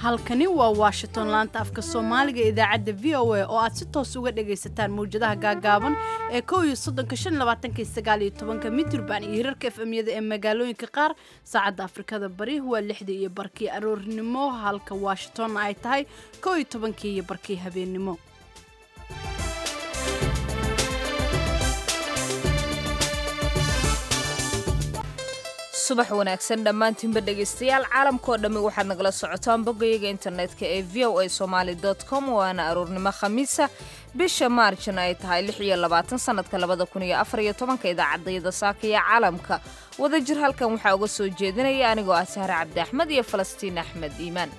halkani waa washington laanta afka soomaaliga idaacadda v o a oo aad si toos uga dhagaysataan mawjadaha gaagaaban ee kow iyo soddonka shan labaatanka iyo sagaal iyo tobanka mitrban iyo hirarka efemyada ee magaalooyinka qaar saacadda afrikada bari waa lixdii iyo barkii aroornimo halka washingtonna ay tahay kow iyo tobankii iyo barkii habeennimo subax wanaagsan dhammaantiinba dhegaystayaal caalamkao dhammi waxaad nagala socotaan boggayaga internetka ee v o a somaali com waana aroornimo khamiisa bisha maarjna ay tahay lix iyo labaatan sanadka labada kun iyo afar iyo tobanka idaacadayada saaka iyo caalamka wadajir halkan waxaa uga soo jeedinaya anigoo ah sahre cabdi axmed iyo falastiin axmed iimaan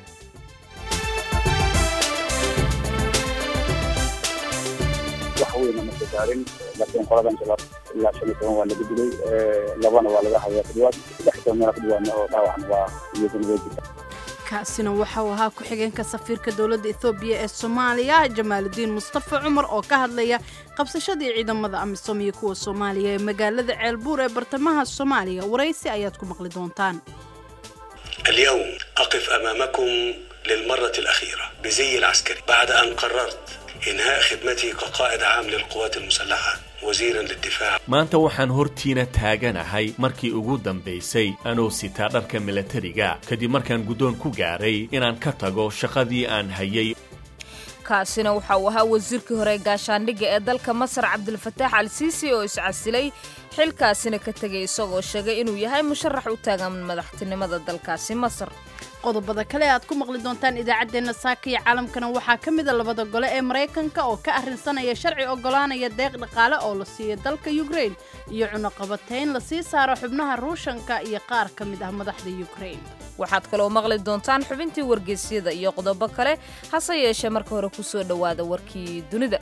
wax weyna ma soo gaarin laakiin qoladan shabaab ilaa shan iyo toban waa laga dilay labana waa laga hayaa kudhiwaad saddex iyo toban meel kudhiwaadna oo dhaawacna waa iyaduna way jirta kaasina waxa uu ahaa ku-xigeenka safiirka dowladda ethoobiya ee soomaaliya jamaaludiin mustafa cumar oo ka hadlaya qabsashadii ciidamada amisom iyo kuwa soomaaliya ee magaalada ceelbuur ee bartamaha soomaaliya waraysi ayaad ku maqli doontaan اليوم أقف أمامكم للمرة الأخيرة بزي العسكري بعد أن قررت إنهاء خدمتي كقائد عام للقوات المسلحة wasiiran lidifaac maanta waxaan hortiina taaganahay markii ugu dambaysay anuu sitaa dharka milatariga kadib markaan guddoon ku gaaray inaan ka tago shaqadii aan hayay kaasina waxa uu ahaa wasiirkii hore gaashaandhigga ee dalka masar cabdilfataax al siisi oo iscasilay xilkaasina ka tegay isagoo sheegay inuu yahay musharax u taagan madaxtinimada dalkaasi masar qodobada kale aad ku maqli doontaan idaacaddeenna saaka iyo caalamkana waxaa ka mida labada gole ee maraykanka oo ka arrinsanaya sharci oggolaanaya deeq dhaqaale oo la siiyo dalka yukrain iyo cunuqabatayn la sii saaro xubnaha ruushanka iyo qaar ka mid ah madaxda yukrain waxaad kaloo maqli doontaan xubintii wargeysyada iyo qodobo kale hase yeeshee marka hore ku soo dhowaada warkii dunida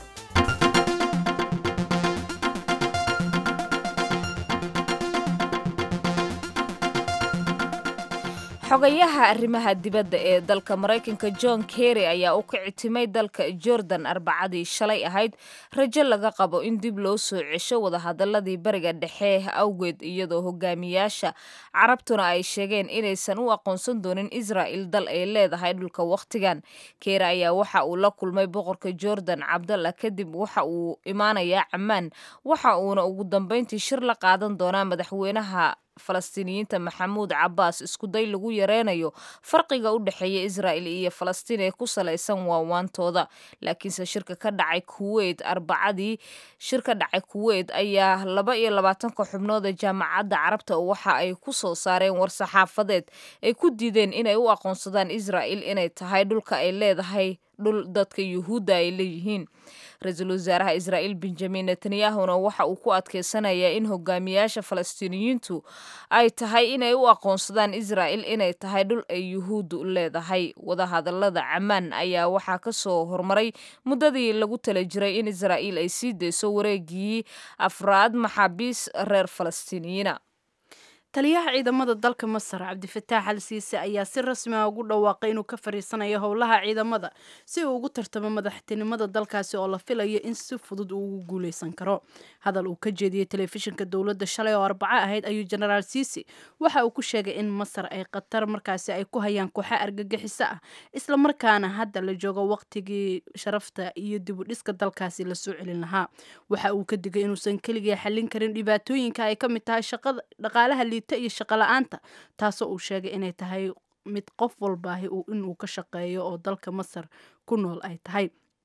xogayaha arrimaha dibadda ee dalka maraykanka john kerry ayaa u kicitimay dalka jordan arbacadii shalay ahayd rajo laga qabo in dib loo soo cesho wadahadaladii bariga dhexe awgeed iyadoo hogaamiyaasha carabtuna ay sheegeen inaysan u aqoonsan doonin israa'il dal ay leedahay dhulka wakhtigan kerry ayaa waxa uu la kulmay boqorka jordan cabdalla kadib waxa uu imaanayaa cammaan waxa uuna ugu dambayntii shir la qaadan doonaa madaxweynaha falastiiniyiinta maxamuud cabbaas iskuday lagu yareynayo farqiga u dhexeeya israa'il iyo falastiin ee ku salaysan waawaantooda laakiinse shirka ka dhacay kuweyt arbacadii shir ka dhacay kuweyt ayaa laba iyo labaatanka xubnooda jaamacadda carabta waxa ay ku soo saareen war-saxaafadeed ay ku diideen inay u aqoonsadaan israa'il inay tahay dhulka ay leedahay dhul dadka yuhuudda ay leeyihiin ra-iisul wasaaraha israa'iil benjamin netanyahuna waxa uu ku adkeysanayaa in hogaamiyaasha falastiiniyiintu ay tahay inay u aqoonsadaan israa'il inay tahay dhul ay yuhuuddu leedahay wadahadalada camaan ayaa waxaa ka soo hormaray muddadii lagu tala jiray in israa'iil ay sii dayso wareegii afraad maxaabiis reer falastiiniyiina taliyaha ciidamada dalka masar cabdifataax al siise ayaa si rasmi ah ugu dhawaaqay inuu ka fariisanayo howlaha ciidamada si uu ugu tartamo madaxtinimada dalkaasi oo la filayo in si fudud uu ugu guuleysan karo hadal uu ka jeediyey telefishinka dowladda shalay oo arbaco ahayd ayuu jenaraal siisi waxa uu ku sheegay in masar ay khatar markaasi ay ku hayaan kooxa argagixiso ah isla markaana hadda la joogo waqtigii sharafta iyo dibudhiska dalkaasi lasoo celin lahaa waxa uu ka digay inuusan keligii xallin karin dhibaatooyinka ay ka mid tahay shaqada dhaqaalaha iyo shaqala-aanta taasoo uu sheegay inay tahay mid qof walbaahi inuu ka shaqeeyo oo dalka masar ku nool ay tahay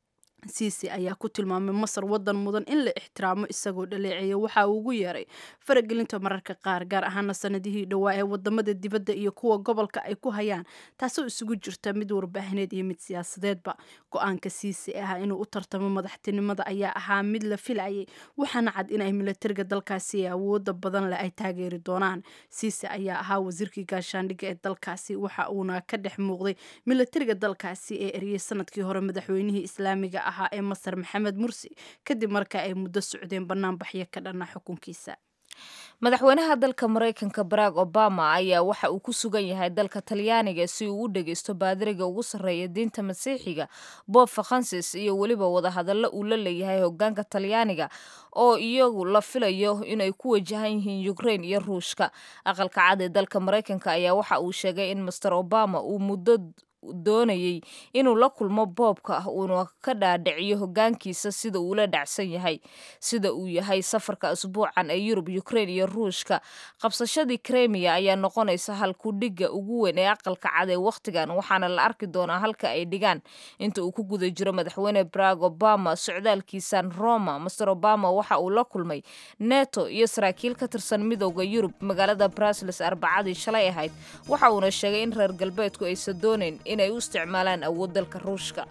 siisi ayaa ku tilmaamay masar wadan mudan in la ixtiraamo isagoo dhaleeceeya waxa uu ugu yeeray faragelinta mararka qaar gaar ahaana sanadihii dhowaa ee wadamada dibadda iyo kuwa gobolka ay ku hayaan taasoo isugu jirta mid warbaahineed iyo mid siyaasadeedba go-aanka siisi ah inuu u tartamo madaxtinimada ayaa ahaa mid la filayay waxaana cad in ay milatariga dalkaasi ee awooda badan leh ay taageeri doonaan siisi ayaa ahaa wasiirkii gaashaandhigga ee dalkaasi waxa uuna ka dhex muuqday milatariga dalkaasi ee eriyey sanadkii hore madaxweynihii islaamiga ah ee masar maxamed mursi kadib marka ay muddo socdeen banaanbaxyo ka dhana xukunkiisa madaxweynaha dalka maraykanka barack obama ayaa waxa uu ku sugan yahay dalka talyaaniga si uu u dhegeysto baadiriga ugu sarreeya diinta masiixiga bob francis iyo weliba wadahadallo uu la leeyahay hogaanka talyaaniga oo iyagu la filayo inay ku wajahan yihiin ukrain iyo ruushka aqalka cad ee dalka maraykanka ayaa waxa uu sheegay in master obama uu muddo doonayay inuu la kulmo boobka uuna ka dhaadhiciyo hogaankiisa sida uu la dhacsan yahay sida uu yahay safarka asbuucan ee yurub ukrain iyo ruushka qabsashadii kremiya ayaa noqonaysa halkudhigga ugu weyn ee aqalka cad ee wakhtigan waxaana la arki doonaa halka ay dhigaan inta uu ku guda jiro madaxweyne barack obama socdaalkiisan roma master obama waxa uu la kulmay neto iyo saraakiil ka tirsan midooda yurub magaalada brusels arbacadii shalay ahayd waxa uuna sheegay in reer galbeedku aysan doonayn inay u isticmaalaan awood dalka ruushka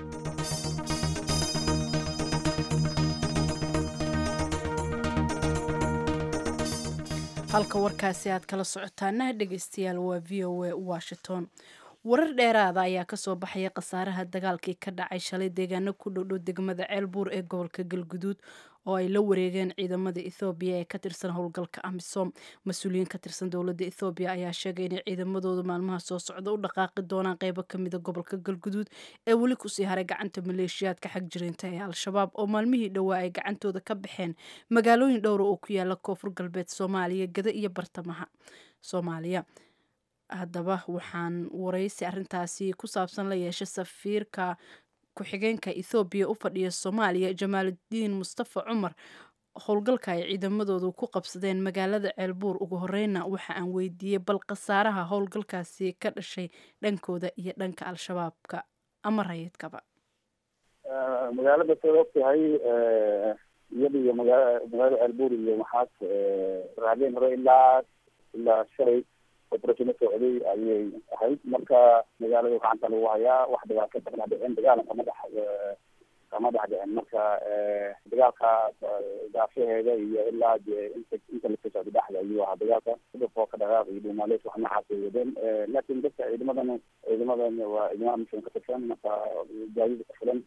halka warkaasi aad kala socotaana dhegeystayaal waa v o a washington warar dheeraada ayaa kasoo baxaya khasaaraha dagaalkii ka dhacay shalay deegaano ku dhowdhow degmada ceelbuur ee gobolka galguduud oo ay la wareegeen ciidamada ethoobiya ee ka tirsan howlgalka amisom mas-uuliyiin ka tirsan dowladda ethoobiya ayaa sheegay inay ciidamadooda maalmaha soo socda u dhaqaaqi doonaan qeybo kamida gobolka galguduud ee weli kusii haray gacanta maleeshiyaadka xag jirinta ee al-shabaab oo maalmihii dhowaa ay gacantooda ka baxeen magaalooyin dhowra oo ku yaala koonfur galbeed soomaaliya gada iyo bartamaha soomaaliya haddaba waxaan waraysi arrintaasi ku saabsan la yeeshay safiirka ku-xigeenka ethoobiya u fadhiya soomaaliya jamaaludiin mustafa cumar howlgalka ay ciidamadoodu ku qabsadeen magaalada ceelbuur ugu horeyna waxa aan weydiiyey bal khasaaraha howlgalkaasi ka dhashay dhankooda iyo dhanka al-shabaabka ama rayidkaba magaalada saad ogtahay iyada iyo magaa magaalada ceelbuur iyo maxaas raadeen hore ilaa ilaa shalay operation socday ayay ahayd marka magaalada gacanta lagu hayaa wax dhibaato kama dhicin dagaalan kama dhex kama dhex dhicin marka dagaalka daafaheeda iyo ilaa de inta inta lasoo socda dhexda ayuu ahaa dagaalka dhufoo ka dhaqaaq iyo dhuumaaleys wax noocaas ay wadeen laakin dadka ciidamadan ciidamadan waa ciidamada mission ka tirsan marka gaadida ku filan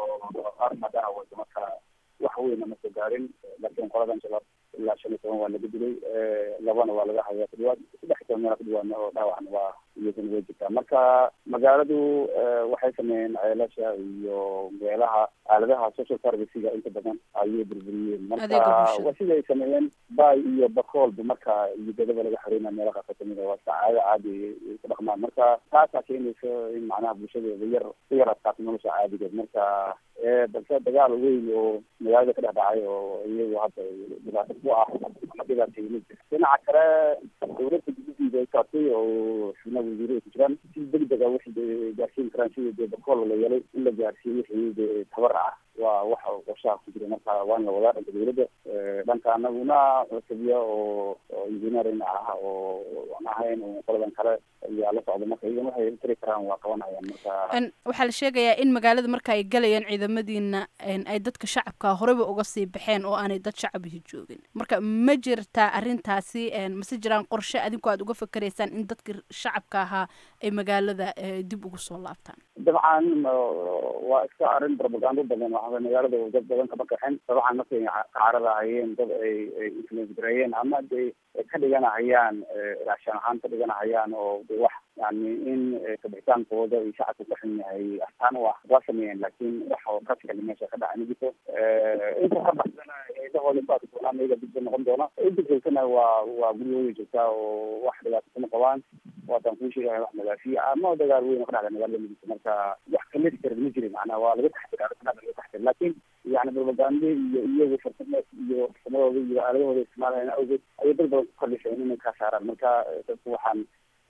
oo qaar maadaama wada marka wax weyna ma soo gaarin laakiin qoladan shabaab ilaa shan iyo toban waa laga dilay labana waa laga hayaa kudhiwaad saddex iyo toban meel kudhiwaadna oo dhaawacna waa iyadana way jirtaa marka magaaladu waxay sameeyeen ceelasha iyo meelaha aaladaha social servicega inta badan ayay burburiyeen marka waa sida ay sameeyeen bay iyo bakoolba marka iyo dadaba laga xoreyna meela qaasa kamida waa sacaado caadi ay ku dhaqmaan marka taasaa keenaysa in macnaha bulshadeeda yar ku yar adkaato nolosha caadigeed marka balse dagaal weyn oo magaalada ka dhex dhacay oo iyagu hadda dhibaato ku ah ama dhibaatay ma jira dhinaca kale dowladda gudidiida ay saartay oo xubnaha wasiiro ay ku jiraan si degdega wixii gaarsiin karaan sidii dee bakool la yeelay in la gaarsiiyo wixii de tabar ah waa waxa qorshaha ku jira marka waan la wadaa dhanka dowladda dhanka anaguna sabiya oo oo engineering ah oo aan ahayn qoladan kale ayaa la socda marka iyagan waxay tiri karaan waa qabanayaan marka waxaa la sheegayaa in magaalada marka ay galayaan ciidamadiina ay dadka shacabka horeyba uga sii baxeen oo aanay dad shacabihi joogin marka ma jirtaa arrintaasi mase jiraan qorshe adinku aad uga fakeraysaan in dadka shacabka ahaa ay magaalada dib ugu soo laabtaan dabcan waa iska arrin propagando badan waxaa magaalada dad badan kama kaxin dabcan markay kacaradahayeen dad ay ay influence gareeyeen ama de ka dhiganahayaan raashan ahaan ka dhiganahayaan oo de wax yani in kabixitaankooda iyo shacabka ka xun yahay astaan u ah waa sameeyeen laakiin wax oo practically meesha ka dhaca ma jirto inta ka baxsana eedahooda baad doonaan iyaga dibsa noqon doona inta joogtana waa waa guryahooda joogtaa oo wax dhibaato kuma qabaan waataan kuu sheegahay wax magaafiya ama dagaal weyn oo ka dhacda magaalada ma jirto marka wax kalesi kara ma jirin macnaha waa laga taxdir arrinta laga taxdir laakiin yani propaganda iyo iyagu farsamo iyo farsamadooda iyo aaladahooda isticmaalaya awgeed ayay dad badan ku kalifeen inay kaa saaraan marka dadku waxaan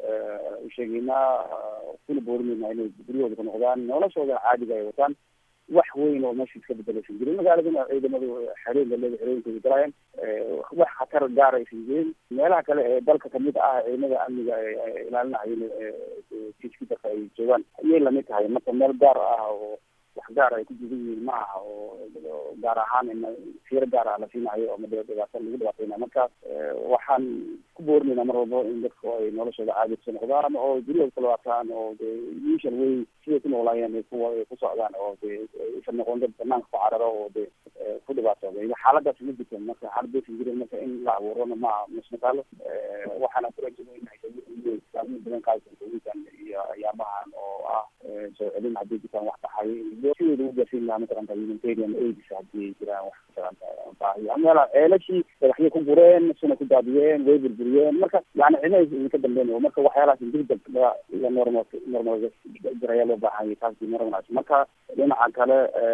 usheegeynaa kuna boorinayna inay guryahooda ku noqdaan noloshooda caadiga ay wataan wax weyn oo meesha iska bedelaysan jirin magaaladana ciidamadu xereen laleeda xerooyinkooda galaayeen wax khatar gaar aysan jirin meelaha kale ee dalka kamid ah ciidamada amniga ilaalinahayeen tiiskidarka ay joogaan ayay lamid tahay marka meel gaar ah oo wax gaar ay ku jidan yihiin ma aha oo gaar ahaan in fiiro gaar ah la siinayo ama dhibaato lagu dhibaateynayo marka waxaan ku boorinayna mar walbo in dadku ay noloshooda caadi kusoo noqdaan oo guryahooda ku labaataan oo de usual way siday ku noolaayeen ay ku ay ku socdaan oo de isan noqon dad banaanka ku cararo oo de ku dhibaatooday xaaladaas ma jirto marka xaaladaysan jirin marka in la abuurona ma masmataalo waxaana kurajisaamo badan qaadsan iyo ayaabahan oo ah soo celin haddii jirtaan wax baxay sidooda u gaarsiin lahaa matalanta humanitarian aids haddii jiraan wax matalanta baahi hayo meela ceelashii dhagaxyo ku gureen suna ku daadiyeen way burburiyeen marka yani cidna idinka dambeyn marka waxyaalahaas degdeg la normal normal jiraya loo baahan yahay taasi normal marka dhinaca kale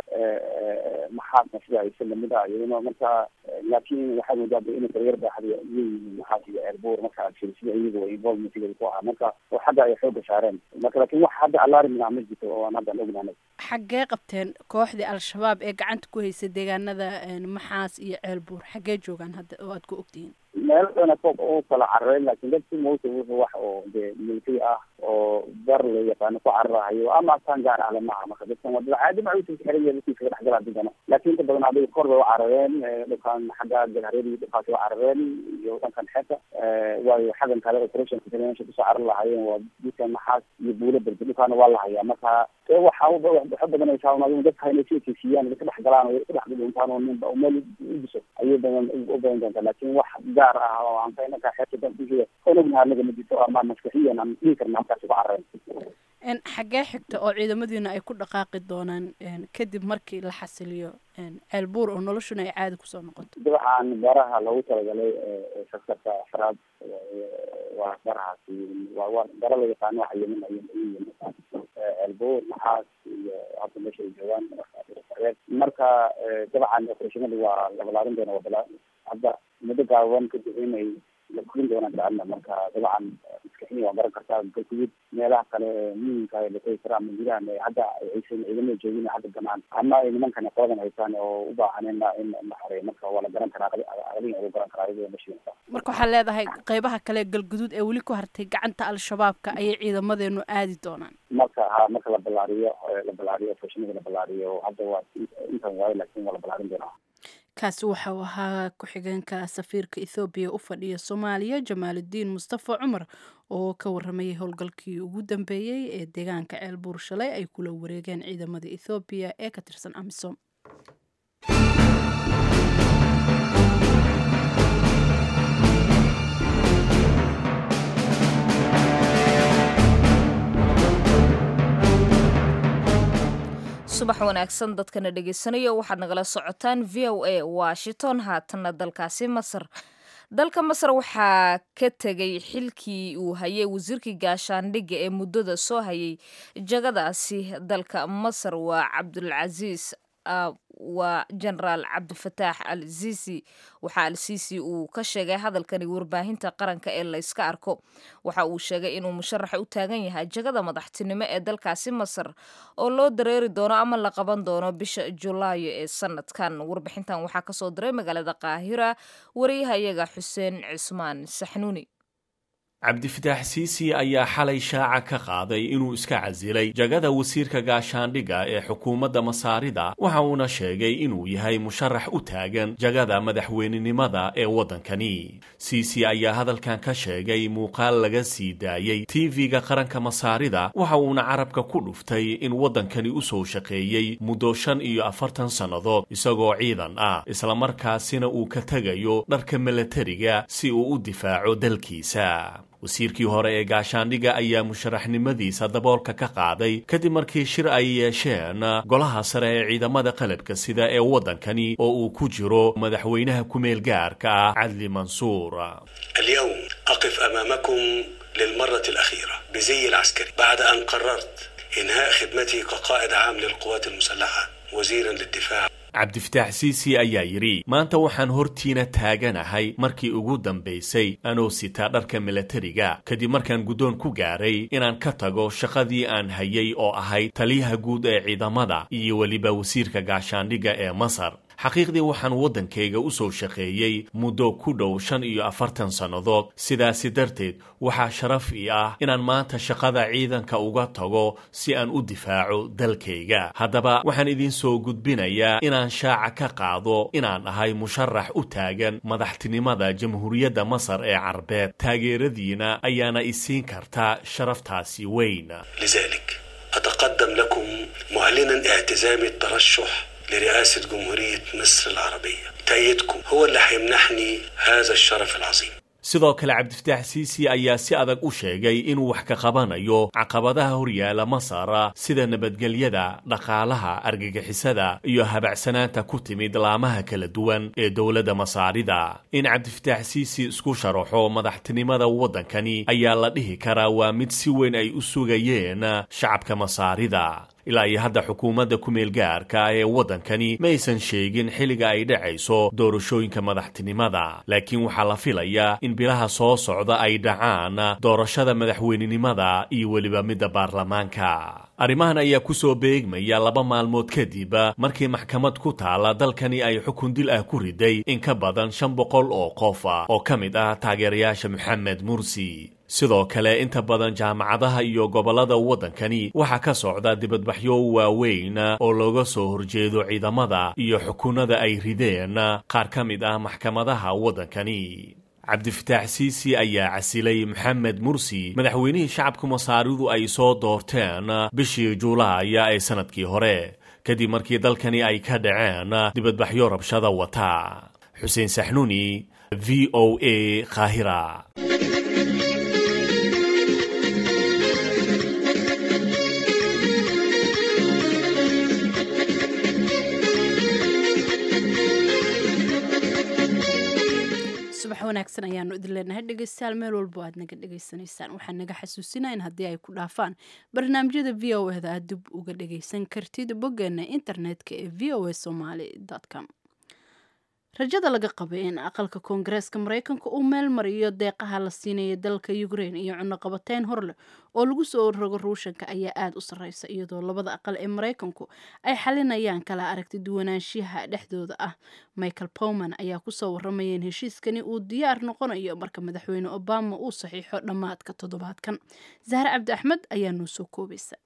maxaasna sida aysa lamid ah iyaduna marka laakiin waxaa moodaa inay daryar baaxda leeyihiin maxaas iyo eerbuur marka sida iyagu involvementgeeda ku ahaa marka oo xagga ay xooga saareen marka laakiin wax hadda alarmina ma jirto oo aan hadda ognaanay xaggee qabteen kooxdii al-shabaab ee gacanta ku haysa deegaanada maxaas iyo ceelbuur xaggee joogaan hadda oo aad ku ogtihiin meel dana fog u kala carareen laakiin dadki mawta wuxuu wax oo dee military ah oo bar la yaqaano ku cararahayo ama astaan gaar ah lamaha marka dadkan wadada caadi ma usa xiran yahay dadkii kaga dhexgala digana laakiin inta badan adiga kor bay u carareen dhulkan xagga galhareedi dhulkaasi u carareen iyo dhankan xeeta waayo xaggan kale operation meesha kusoo carar lahaayeen waa dadka maxaas iyo buulo berbe dhulkaana waa la hayaa marka waxa waxa badanaysaa un adigu dadka inay si ekeysiiyaan ka dhex galaan oo ka dhex dhuntaan oo ninba meel u diso ayay badan u badan doontaa laakiin wax gaar ah oo aan faynaka xeeta dankusiga on ognaha anaga ma jirto ama maskaxiyan aan dhihi karna halkaas uga carareen xaggee xigta oo ciidamadiina ay ku dhaqaaqi doonaan kadib markii la xasiliyo ceelbuur oo noloshuna ay caadi kusoo noqoto dabcan baraha loogu talagalay sektarka afraad waa barahaasi waa waa bara la yaqaano waxa yemen ayay ceelbuur maxaas iyo hadda meesha ay joogaan marka dabcan operashinada waa labalaarin doona waa hadda muddo gaaban kadib inay la korin doonaan jacalna marka dabcan maskaxiya waa garan kartaa galgudud meelaha kale muhimka la tegi kara ama gudahan hadda aysan ciidamada joogin hadda ganaan ama ay nimankan qoladan haysaan oo u baahan in in la xoreeyo marka waa la garan karaa aqliga ugu garan karaa iyadoo meshi marka waxaa leedahay qeybaha kale galguduud ee weli ku hartay gacanta al-shabaabka ayay ciidamadeenu aadi doonaan marka ha marka la ballaariyo la ballaariyo operashinada la ballaariyo hadda waa intan waayo laakiin waa la ballaarin doonaa kaasi waxa uu ahaa ku-xigeenka safiirka ethoobiya u fadhiya soomaaliya jamaaludiin mustafa cumar oo ka waramayay howlgalkii ugu dambeeyey ee deegaanka ceelbuur shalay ay kula wareegeen ciidamada ethoobiya ee ka tirsan amisom subax wanaagsan dadkana dhegeysanaya waxaad nagala socotaan v o a washington haatanna dalkaasi masar dalka masar waxaa ka tegay xilkii uu hayay wasiirkii gaashaandhigga ee muddada soo hayay jagadaasi dalka masar waa cabdulcasiis waa genaraal cabdifataax al sisi waxaa al sisi uu ka sheegay hadalkani warbaahinta qaranka ee layska arko waxa uu sheegay inuu musharaxa u taagan yahay jagada madaxtinimo ee dalkaasi masar oo loo dareeri doono ama la qaban doono bisha julaayo ee sanadkan warbixintan waxaa kasoo diray magaalada qaahira wariyahayaga xuseen cismaan saxnuuni cabdifataax siisi ayaa xalay shaaca ka qaaday inuu iska casilay jagada wasiirka gaashaandhigga ee xukuumadda masaarida waxa uuna sheegay inuu yahay musharax u taagan jagada madaxweynenimada ee waddankani siisi ayaa hadalkan ka sheegay muuqaal laga sii daayey tv-ga qaranka masaarida waxa uuna carabka ku dhuftay in waddankani u soo shaqeeyey muddo shan iyo afartan sannadood isagoo ciidan ah islamarkaasina uu ka tegayo dharka milatariga si uu u difaaco dalkiisa wasiirkii hore ee gaashaandhigga ayaa musharaxnimadiisa daboolka ka qaaday kadib markii shir ay yeesheen golaha sare ee ciidamada qalabka sida ee waddankani oo uu ku jiro madaxweynaha ku-meel gaarka ah cadli mansuur اليوم أقف أمامكم للمرة الأخيرة بزي العسكري بعد أن قررت إنهاء خدمتي كقائد عام للقوات المسلحة وزيرا للدفاع cabdifataax siisi ayaa yidhi maanta waxaan hortiina taaganahay markii ugu dambaysay anoo sitaa dharka milatariga kadib markaan guddoon ku gaaray inaan ka tago shaqadii aan hayay oo ahayd taliyaha guud ee ciidamada iyo weliba wasiirka gaashaandhigga ee masar xaqiiqdii waxaan waddankayga u soo shaqeeyey muddo ku dhow shan iyo afartan sannadood sidaasi darteed waxaa sharaf ii ah inaan maanta shaqada ciidanka uga tago si aan u difaaco dalkayga haddaba waxaan idiin soo gudbinayaa inaan shaaca ka qaado inaan ahay musharax u taagan madaxtinimada jamhuuriyadda masar ee carbeed taageeradiina ayaana isiin kartaa sharaftaasi weyn لذلك أتقدم لكم معلنا اعتزامي الترشح لرئاسة جمهورية مصر العربية تأييدكم هو اللي هيمنحني هذا الشرف العظيم sidoo kale cabdifataax siisi ayaa si adag u sheegay inuu wax ka qabanayo caqabadaha horyaala masar sida nabadgelyada dhaqaalaha argagixisada iyo habacsanaanta ku timid laamaha kala duwan ee dowladda masaarida in cabdifataax siisi isku sharaxo madaxtinimada waddankani ayaa la dhihi karaa waa mid si weyn ay u sugayeen shacabka masaarida ilaa iyo hadda xukuumadda ku-meel gaarka ee waddankani ma aysan sheegin xilliga ay dhacayso doorashooyinka madaxtinimada laakiin waxaa la filayaa in bilaha soo socda ay dhacaan doorashada madaxweynenimada iyo weliba midda baarlamaanka arrimahan ayaa ku soo beegmaya laba maalmood kadib markii maxkamad ku taala dalkani ay xukun dil ah ku riday in ka badan shan boqol oo qof oo ka mid ah taageerayaasha moxamed mursi sidoo kale inta badan jaamacadaha iyo gobollada waddankani waxaa ka socda dibadbaxyo waaweyn oo looga soo horjeedo ciidamada iyo xukunada ay rideen qaar ka mid ah maxkamadaha waddankani cabdifataax siisi ayaa casilay moxamed mursi madaxweynihii shacabka masaaridu ay soo doorteen bishii juulaaya ee sannadkii hore kadib markii dalkani ay ka dhaceen dibadbaxyo rabshada wata xuseen saxnuuni v o a qaahira subax wanaagsan ayaanu idin leenahay dhegeystayaal meel walbo aad naga dhegeysanaysaan waxaan naga xasuusinaa in haddii ay ku dhaafaan barnaamijyada v o eda aad dib uga dhegeysan kartid boggeena internetka ee v o a somaly com rajada laga qabay in aqalka koongareeska mareykanka uu meel mariyo deeqaha la siinaya dalka ukrein iyo cunoqabateyn horleh oo lagu soo rogo ruushanka ayaa aada u sarreysa iyadoo labada aqal ee mareykanku ay xalinayaan kala aragti duwanaanshiyaha dhexdooda ah michael powman ayaa kusoo waramaya in heshiiskani uu diyaar noqonayo marka madaxweyne obama uu saxiixo dhammaadka toddobaadkan zahre cabdi axmed ayaa noo soo koobaysa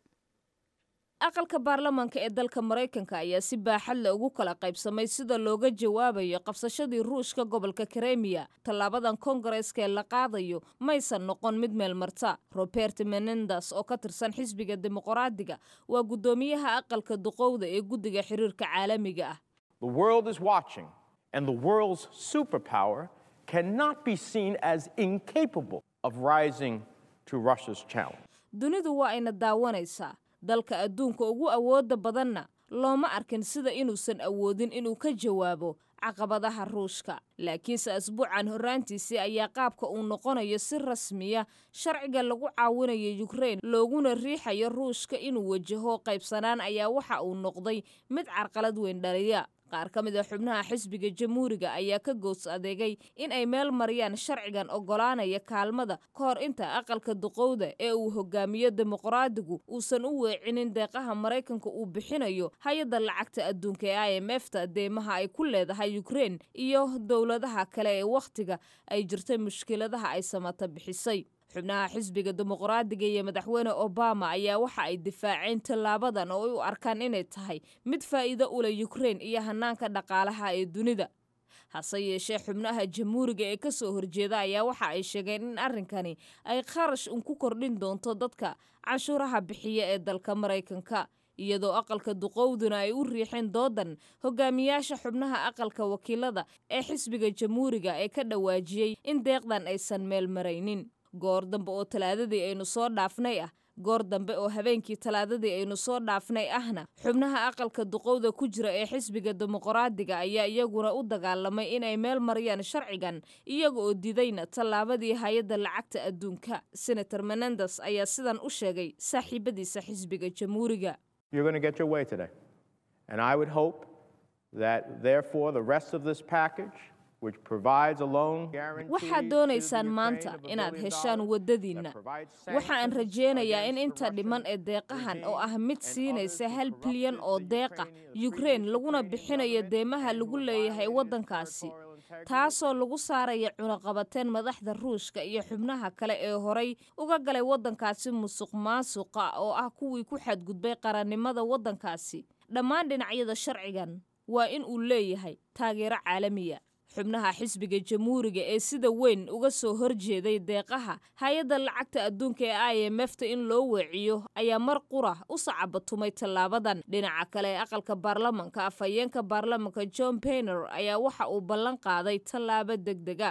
aqalka baarlamaanka ee dalka maraykanka ayaa si baaxad le ugu kala qaybsamay sida looga jawaabayo qabsashadii ruushka gobolka karemiya tallaabadan koongareeska ee la qaadayo maysan noqon mid meel marta robert menendas oo ka tirsan xisbiga dimuqraadiga waa guddoomiyaha aqalka duqowda ee guddiga xiriirka caalamiga ah The world is watching, and the world's superpower cannot be seen as incapable of rising to Russia's challenge. dunidu waa ayna daawanaysaa dalka adduunka ugu awoodda badanna looma arkin sida inuusan awoodin inuu ka jawaabo caqabadaha ruushka laakiinse asbuucan horraantiisii ayaa qaabka uu noqonayo si rasmiya sharciga lagu caawinayo yukrain looguna riixayo ruushka inuu wajaho qaybsanaan ayaa waxa uu noqday mid carqalad weyn dhaliya qaar ka mid a xubnaha xisbiga jamhuuriga ayaa ka goos adeegay in ay meel mariyaan sharcigan oggolaanaya kaalmada ka hor inta aqalka duqowda ee uu hogaamiyo dimuqraadigu uusan u weecinin deeqaha maraykanka uu bixinayo hay-adda lacagta adduunka ee i m f ta deemaha ay ku leedahay ukrein iyo dowladaha kale ee wakhtiga ay jirtay mushkiladaha ay samata bixisay xubnaha xisbiga dimuqraadiga iyo madaxweyne obama ayaa waxa ay difaaceen tallaabadan oo ay u arkaan inay tahay mid faa'iido u leh ukrein iyo hanaanka dhaqaalaha ee dunida hase yeeshee xubnaha jamhuuriga ee ka soo horjeeda ayaa waxa ay sheegeen in arrinkani ay kharash un ku kordhin doonto dadka canshuuraha bixiya ee dalka maraykanka iyadoo aqalka duqowduna ay u riixeen doodan hogaamiyaasha xubnaha aqalka wakiilada ee xisbiga jamhuuriga ee ka dhawaajiyey in deeqdan aysan meel maraynin goor dambe oo talaadadii aynu soo dhaafnay ah goor dambe oo habeenkii talaadadii aynu soo dhaafnay ahna xubnaha aqalka duqowda ku jira ee xisbiga dimuqraadiga ayaa iyaguna u dagaalamay inay meel mariyaan sharcigan iyaga oo didayna tallaabadii hay-adda lacagta adduunka senator menendes ayaa sidan u sheegay saaxiibadiisa xisbiga jamhuuriga You're going to get your way today. And I would hope that, therefore, the rest of this package, which provides a loan guarantee waxaad to doonaysaan the maanta Ukraine of a inaad billion heshaan dollars, waddadiinna that provides waxa aan sanctions rajaynayaa in against inta the dhiman ee Russian deeqahan oo ah regime mid and siinaysa others who hal bilyan oo corrupted the deeqa Ukrainian- yukrain previous laguna Ukrainian bixinayo government deemaha and lagu who leeyahay violated its waddankaasi territorial integrity. taasoo lagu saaraya cunaqabateen madaxda ruushka iyo xubnaha kale ee horay uga galay waddankaasi musuq maasuqa oo ah kuwii ku xadgudbay qarannimada waddankaasi dhammaan dhinacyada sharcigan waa in uu leeyahay taageero caalamiya xubnaha xisbiga jamhuuriga ee sida weyn uga soo horjeeday deeqaha hay-adda lacagta adduunka ee i m f ta in loo weeciyo ayaa mar qura u sacabatumay tallaabadan dhinaca kale ee aqalka baarlamanka afhayeenka baarlamanka john bayner ayaa waxa uu ballan qaaday tallaabo degdega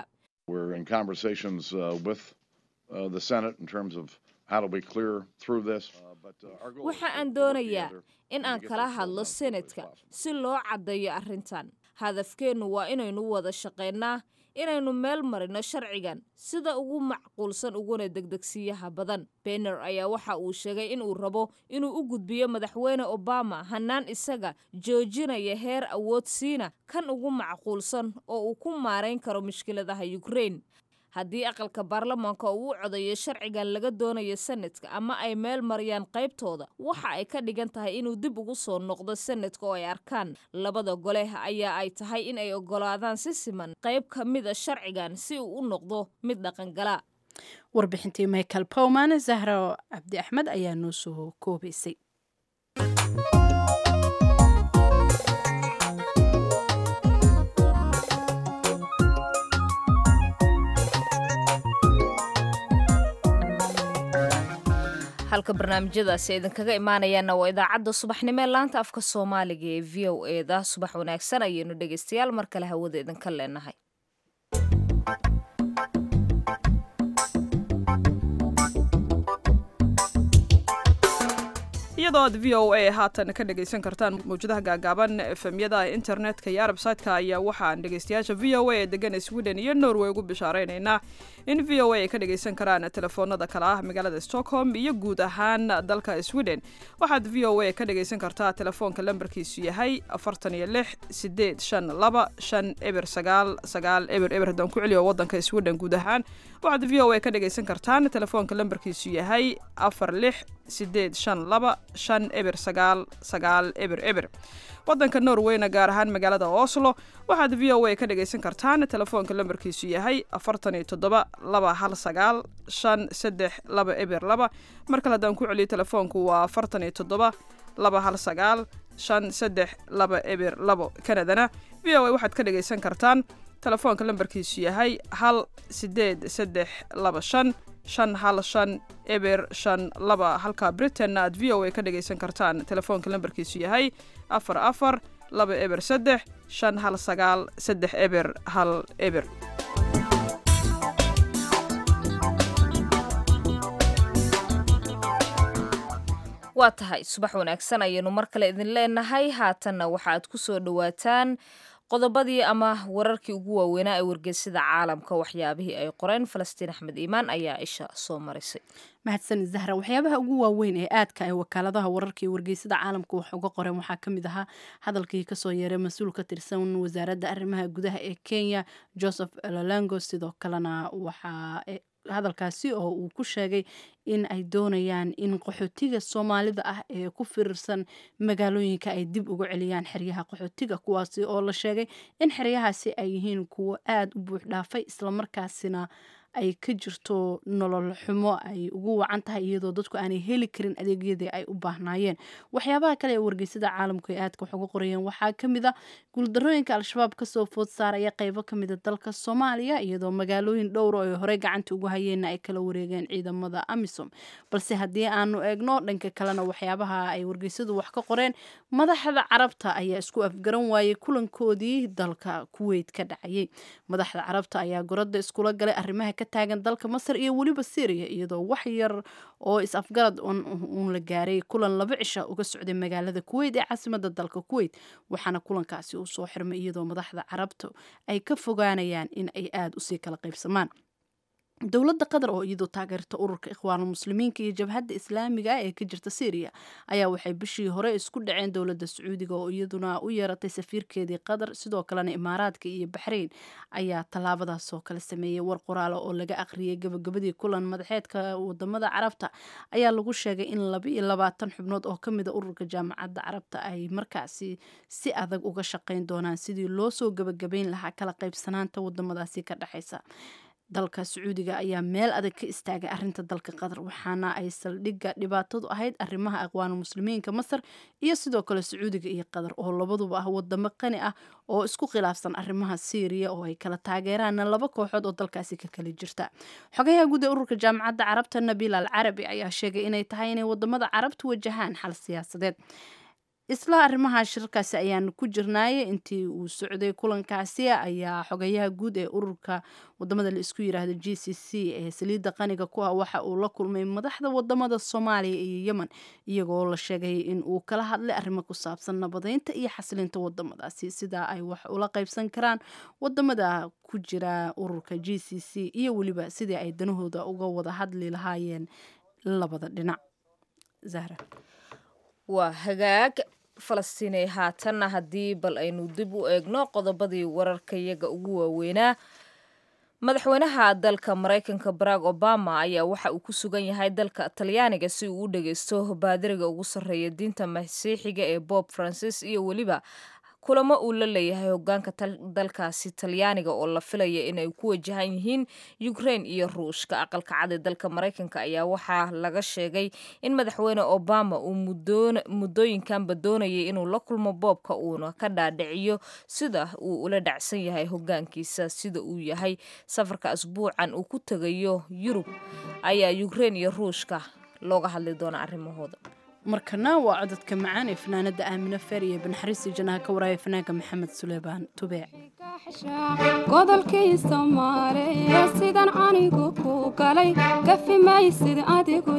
We're in conversations uh, with uh, the Senate in terms of how do we clear through this. Uh, but, uh, our goal is waxa to- aan to work doonayaa together in to aan get kala this hadlo done as quickly as senatka possible. si loo caddeeyo arrintan hadafkeennu waa inaynu wada shaqaynaa inaynu meel marino sharcigan sida ugu macquulsan uguna degdegsiyaha badan benner ayaa waxa uu sheegay in uu rabo inuu u gudbiyo madaxweyne obama hannaan isaga joojinaya heer awoodsiina kan ugu macquulsan oo uu ku maarayn karo mushkiladaha ukraine haddii aqalka baarlamaanka uu u codayo sharcigan laga doonayo senatka ama ay meel mariyaan qaybtooda waxa ay ka dhigan tahay inuu dib ugu soo noqdo senatka oo ay arkaan labada gole ayaa ay tahay in ay ogolaadaan si siman qayb ka mida sharcigan si uu u noqdo mid dhaqangala warbixintii michael powman zahra cabdi axmed ayaa noo soo koobaysay halka barnaamijyadaasi idinkaga imaanayaana waa idaacadda subaxnimo ee laanta afka soomaaliga ee v o eda subax wanaagsan ayaynu dhegaystayaal mar kale hawada idinka leenahay iyadoo aad v o a haatan ka dhegaysan kartaan mawjadaha gaagaaban efemyada internetka iyo arbsaytka ayaa waxaan dhegaystayaasha v o a ee degan sweden iyo norway ugu bishaareynayna in v o a ay ka dhagaysan karaan telefoonada kale ah magaalada stockholm iyo guud ahaan dalka sweden waxaad v o a ka dhagaysan kartaa telefoonka lambarkiisu yahay afartan iyo lix sideed shan laba shan eber sagaal sagaal eber eber haddaan ku celiyo wadanka sweden guud ahaan waxaad v o a ka dhagaysan kartaan telefoonka lambarkiisu yahay afar lix sideed shan laba shan eber sagaal sagaal eber eber wadanka norweyna gaar ahaan magaalada oslo waxaad v o a ka dhagaysan kartaan telefoonka lambarkiisu yahay afartan iyo toddoba laba hal sagaal shan saddex laba eber laba mar kale haddaan ku celiyo telefoonku waa afartan iyo toddoba laba hal sagaal shan saddex laba eber labo kanadana v o a waxaad ka dhagaysan kartaan telefoonka lambarkiisu yahay hal sideed saddex laba shan shan hal shan eber shan laba halka britainna aad v o a ka dhagaysan kartaan telefoonka lambarkiisu yahay afar afar laba eber saddex shan hal sagaal saddex eber hal eber waa tahay subax wanaagsan ayaynu mar kale idin leenahay haatanna waxaaad ku soo dhowaataan qodobadii ama wararkii ugu waaweynaa ee wargeysada caalamka waxyaabihii ay qoreen falastiin axmed iimaan ayaa isha soo marisay mahadsan zahra waxyaabaha ugu waaweyn ee aadka ay wakaaladaha wararka iyo wargeysada caalamka wax uga qoreen waxaa ka mid ahaa hadalkii kasoo yeeray mas-uul ka tirsan wasaaradda arrimaha gudaha ee kenya joseph lalango sidoo kalena waxaa hadalkaasi oo uu ku sheegay in ay doonayaan in qaxootiga soomaalida ah ee ku firirsan magaalooyinka ay dib uga celiyaan xeryaha qaxootiga kuwaasi oo la sheegay in xeryahaasi ay yihiin kuwo aada u buux dhaafay islamarkaasina ay ka jirto nolol xumo ay ugu wacan tahay iyadoo dadku aanay heli karin adeegyadii ay u baahnaayeen waxyaabaha kale ee wargeysada caalamku ay aadka wax uga qorayeen waxaa kamid a guuldarooyinka al-shabaab kasoo food saaraya qeybo kamida dalka soomaaliya iyadoo magaalooyin dhowra ay horey gacanta ugu hayeenna ay kala wareegeen ciidamada amisom balse haddii aanu eegno dhanka kalena waxyaabaha ay wargeysadu wax ka qoreen madaxda carabta ayaa isku afgaran waayey kulankoodii dalka kuweyt ka dhacayay madaxda carabta ayaa gorada iskula galay arrimaha ka taagan dalka masar iyo weliba syriya iyadoo wax yar oo is-afgarad uun la gaaray kulan laba cisha uga socday magaalada kuweyt ee caasimada dalka kuweyt waxaana kulankaasi uu soo xirmay iyadoo madaxda carabta ay ka fogaanayaan in ay aada usii kala qaybsamaan dowladda qatar oo iyadoo taageerta ururka ikhwaanul muslimiinka iyo jabhadda islaamiga ah ee ka jirta syriya ayaa waxay bishii hore isku dhaceen dowladda sacuudiga oo iyaduna u yeeratay safiirkeedii qatar sidoo kalena imaaraadka iyo baxrayn ayaa tallaabadaas oo kale sameeyey war qoraala oo laga aqriyay gabagabadii kulan madaxeedka wadamada carabta ayaa lagu sheegay in laba iyo labaatan xubnood oo ka mida ururka jaamacadda carabta ay markaasi si adag uga shaqayn doonaan sidii loo soo gabagabayn lahaa kala qaybsanaanta wadamadaasi ka dhexaysa dalka sacuudiga ayaa meel adag ka istaagay arinta dalka qatar waxaana ay saldhigga dhibaatadu ahayd arrimaha aqwaanu muslimiinka masar iyo sidoo kale sacuudiga iyo qatar oo labaduba ah wadamo qani ah oo isku khilaafsan arrimaha syriya oo ay kala taageeraana laba kooxood oo dalkaasi ka kala jirta xogayaha guud ee ururka jaamacadda carabta nabiil al carabi ayaa sheegay inay tahay inay wadamada carabtu wajahaan xal siyaasadeed isla arrimaha shirarkaasi ayaanu ku jirnaaye intii uu socday kulankaasi ayaa xogayaha guud ee ururka wadamada la isku yiraahdo g c c ee saliidda qaniga ku ah waxa uu la kulmay madaxda wadamada soomaaliya iyo yemen iyagoo la sheegay in uu kala hadlay arrimo ku saabsan nabadeynta iyo xasilinta wadamadaasi sidaa ay wax ula qaybsan karaan wadamada ku jira ururka g c c iyo weliba sidii ay danahooda uga wada hadli lahaayeen labada dhinac zahra waa hagaag falastiinay haatanna haddii bal aynu dib u eegno qodobadii wararkayaga ugu waaweynaa madaxweynaha dalka maraykanka barack obama ayaa waxa uu ku sugan yahay dalka talyaaniga si uu u dhageysto baadiriga ugu sarreeya diinta masiixiga ee bob francis iyo weliba kulamo uu la leeyahay hogaanka dalkaasi talyaaniga oo la filaya inay ku wajahan yihiin ukraine iyo ruushka aqalka cad ee dalka maraykanka ayaa waxaa laga sheegay in madaxweyne obama uu muddooyinkanba doonayay inuu la kulmo boobka uuna ka dhaadhiciyo sida uu ula dhacsan yahay hogaankiisa sida uu yahay safarka asbuucan uu ku tegayo yurub ayaa ukraine iyo ruushka looga hadli doona arrimahooda markana waa cododka macaan ee fanaanada aamine feer iyo banaxariista janaha ka waraaya fanaanka maxamed suleymaan tubeec godolkii soomaaliya sidan anigu ku galay gafi maysid adigu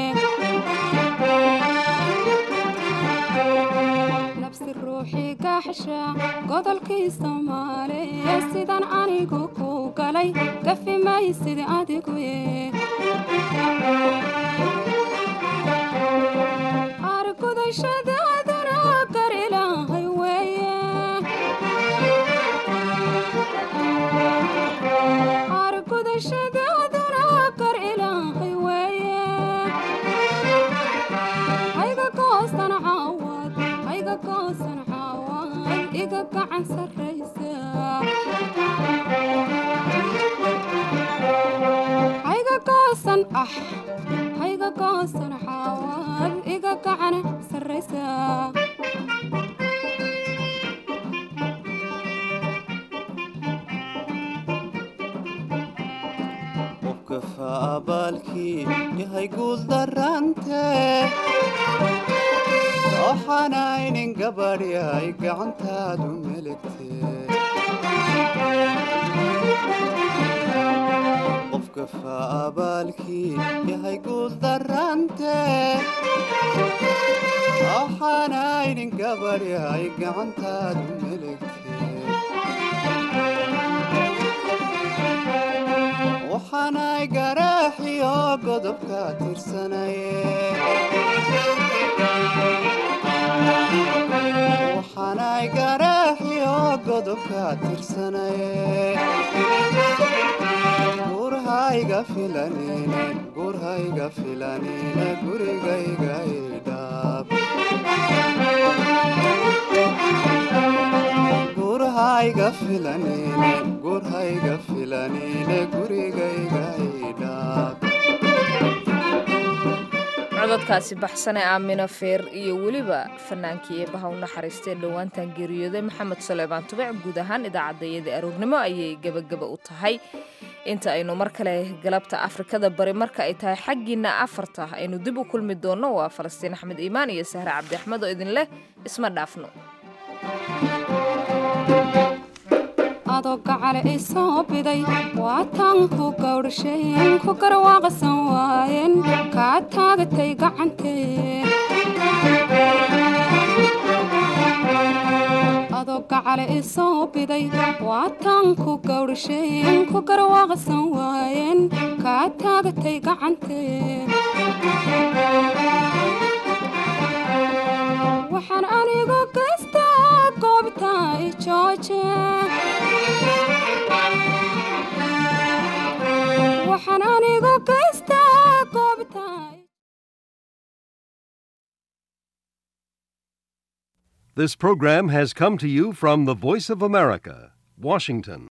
nabsi ruuxii gaaxsha godolkii soomaaliya sidan anigu ku galay gafi maysid adigu argudashadaaduna gar ilaahay weeye argudashadaaduna gar ilaahay weeye hayga goosan caawad hayga goosan caawad iga gacan sarraysa hayga goosan ah hayga goosan caawad iga gacan sarraysa qofkafa abaalkii yahay guul darante waxaanaynin gabadhyay gacantaadu melegte qofkafa abaalkii yahay guul darante waxaanaynin gabadhyay gacantaadu melegte waxaanay garaaxiyo godobka tirsanaye waxaanay garaaxiyo godobka tirsanaye gurhayga filanine gurhayga filanine gurigayga idhaab gurhayga filanine gurhayga filanine gurigayga idhaab cododkaasi baxsane aamino feer iyo weliba fanaankii eebaha u naxariistee dhowaantan geeriyooday maxamed suleymaan tubec guud ahaan idaacadayada aroornimo ayay gebagaba u tahay inta aynu mar kale galabta afrikada bari marka ay tahay xaggiina afarta aynu dib u kulmi doonno waa falastiin axmed iimaan iyo sahre cabdi axmed oo idin leh isma dhaafno adoo gacale i soo biday waa taan ku gawdhasheen ku garwaaqsan waayeen kaa taagatay gacantee adoo gacale i soo biday waa taan ku gawdhasheen ku garwaaqsan waayeen kaa taagatay gacantee waxaan anigu gaystaa goobta i jooje waxaan anigu gaystaa goobta This program has come to you from the Voice of America, Washington.